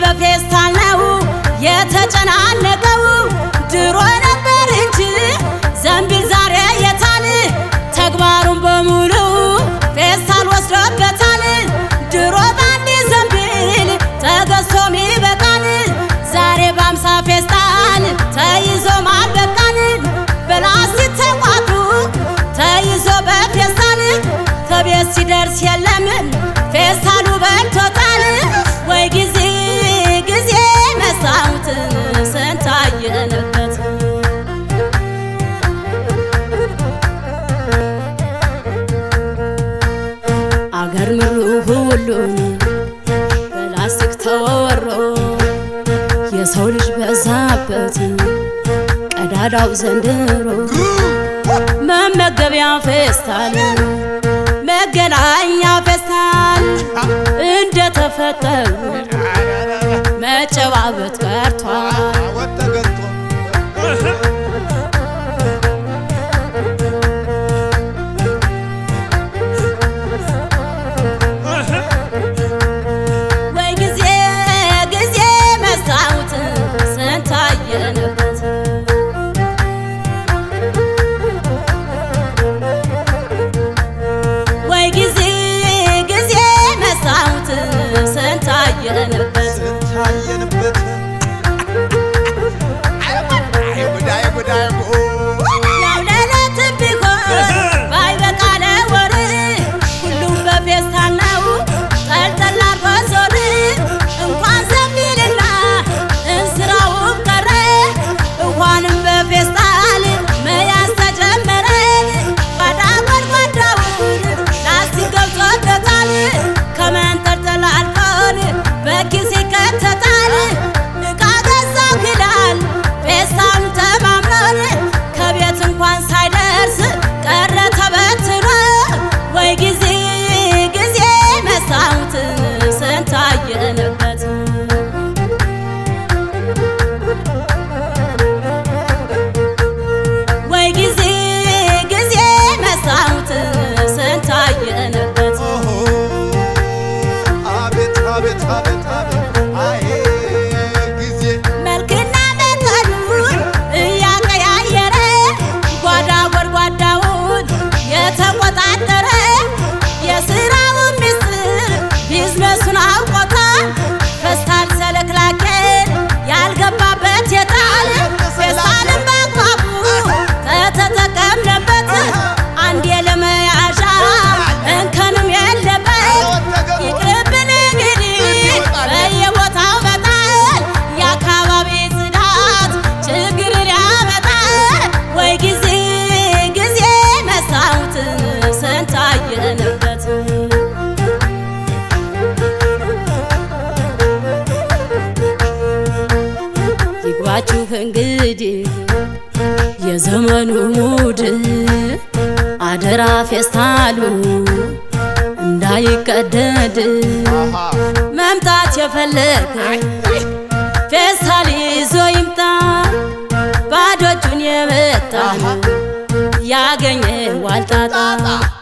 በፌስታል ነው የተጨናነቀው። ድሮ ነበር እንጂ ዘንቢል ዛሬ የታል? ተግባሩን በሙሉ ፌስታል ወስዶበታል። ድሮ በአንድ ዘንቢል ተገዝቶ ሚበቃን ዛሬ በአምሳ ፌስታል ተይዞ ማልበቃን በላስቲክ ተቋቱ ተይዞ በፌስታል ከቤት ሲደርስ የለም ፌስታሉ በልቶታል። ወይ ጊዜ ጊዜ መሳሁት ስንታየንበት አገር ምሩ ሁሉን በላስቲክ ተወሮ የሰው ልጅ በዛበት ቀዳዳው ዘንድሮ መመገቢያ ፌስታል መገናኛ ፌስታል እንደተፈጠሩ መጨባበጥ ቀርቷል። ወተገቶ ወይ ጊዜ ጊዜ መስታወት ስንታየንበት ወይ ጊዜ ጊዜ መስታወት ስንታየንበት ስንታየንበት አይጉድ አይጉድ አይጉድ ያው ለዕለትም ቢሆን ባይበቃ ለወር ሁሉም በፌስታል ነው ጠልጠል አርጎ ዞር እንኳን ዘንቢልና እንስራውም ቀረ እንኳንም በፌስታል መያዝ ተጀመረ ባዳ ጎድጓዳውን ላስቲክ ገብቶበታል ከመንጠልጠል አልፎን በኪስ ይከተታል እቃ ገዛው ይላል ፌስታሉ ተማምኖን ከቤት እንኳን ሳይደርስ ቀረ ተበትኖ ወይ ጊዜ ጊዜ መስታወት ስንታየንበት ወይ ጊዜ ጊዜ መስታወት ስንታየንበት ኦሆ አቤት አቤት አቤት አቤት አይ ጊዜ መልክና መጠኑን እያቀያየረ ጓዳ ጎድጓዳውን የተቆጣጠረ የስራውን ምስጢር ቢዝነሱን አውቆታል። ፌስታል ሰለክላኬን ያልገባበት የታል? ፌስታልን በአግባቡ ከተጠቀምንበት አንዴ ለመያዣ እንከንም የለበት ይቅርብን እንግዲህ በየቦታው መጣል የአካባቢ ጽዳት ችግርን ያመጣል። ወይ ጊዜ ጊዜ መስታወት ስንታየንበት ይግባችሁ እንግዲህ የዘመኑ ሙድ አደራ ፌስታሉ እንዳይቀደድ አሃ መምጣት የፈለገ ፌስታል ይዞ ይምጣ። ባዶ እጁን የመጣ ያገኘ ዋልጣጣ